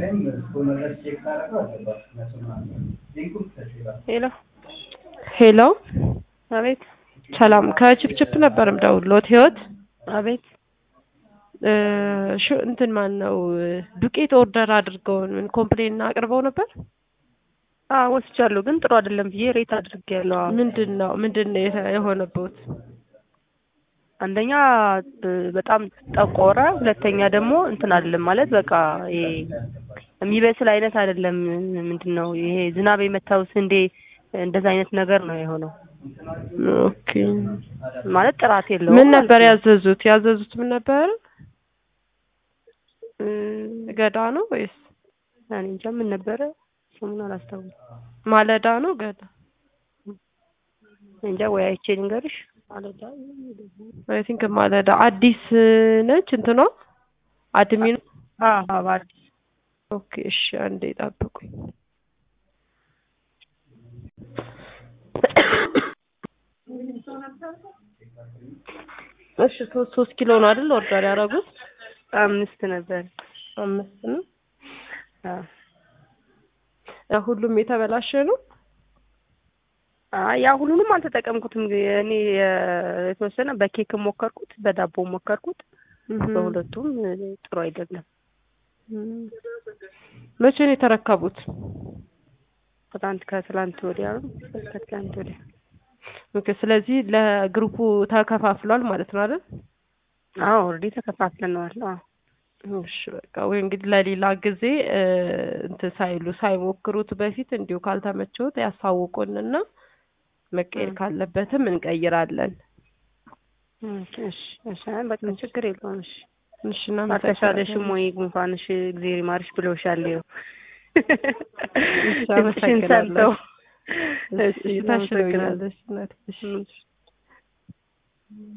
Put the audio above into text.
ሄሎ ሄሎ አቤት ሰላም ከችፕችፕ ነበር የምደውልዎት ህይወት አቤት እ ሹ እንትን ማን ነው ዱቄት ኦርደር አድርገውን ምን ኮምፕሌን አቅርበው ነበር አዎ ወስጃለሁ ግን ጥሩ አይደለም ብዬ ሬት አድርጌያለሁ አዎ ምንድን ነው ምንድን ነው የተ- የሆነበት አንደኛ እ በጣም ጠቆረ ሁለተኛ ደግሞ እንትን አይደለም ማለት በቃ ይሄ የሚበስል አይነት አይደለም ምንድን ነው ይሄ ዝናብ የመታው ስንዴ እንደዛ አይነት ነገር ነው የሆነው ኦኬ ማለት ጥራት የለውም ምን ነበር ያዘዙት ያዘዙት ምን ነበር እ ገዳ ነው ወይስ እኔ እንጃ ምን ነበረ ስሙን አላስታውስም ማለዳ ነው ገዳ እንጃ ወይ አይቼ ልንገርሽ ማለዳ አይ ቲንክ ማለዳ አዲስ ነች እንትኗ አድሚን አዎ አዎ አዲስ ኦኬ እሺ አንዴ ጠብቁኝ እሺ ሶስት ሶስት ኪሎ ነው አይደል ኦርደር ያደረጉት አምስት ነበር አምስት ነው አዎ ያ ሁሉም የተበላሸ ነው አይ ያ ሁሉንም አልተጠቀምኩትም እኔ የ- የተወሰነ በኬክ ሞከርኩት በዳቦ ሞከርኩት በሁለቱም እ ጥሩ አይደለም እም። መቼ ነው የተረከቡት ትናንት ከትላንት ወዲያ ነው ከትላንት ወዲያ ኦኬ ስለዚህ ለግሩፑ ተከፋፍሏል ማለት ነው አይደል አዎ ኦልሬዲ ተከፋፍለነዋል አዎ እሺ በቃ ወይ እንግዲህ ለሌላ ጊዜ እ እንትን ሳይሉ ሳይሞክሩት በፊት እንዲሁ ካልተመቸውት ያሳውቁንና መቀየር እም። ካለበትም እንቀይራለን እሺ እሺ እሺ አይ በቃ ችግር የለውም እሺ እሺ አልተሻለሽም ወይ ጉንፋንሽ እግዜር ይማርሽ ብለውሻል ይኸው እሺ ድምፅሽን አመሰግናለሁ ሰምተው እሺ ታሽሎኛል እሺ እናቴ እሺ እሺ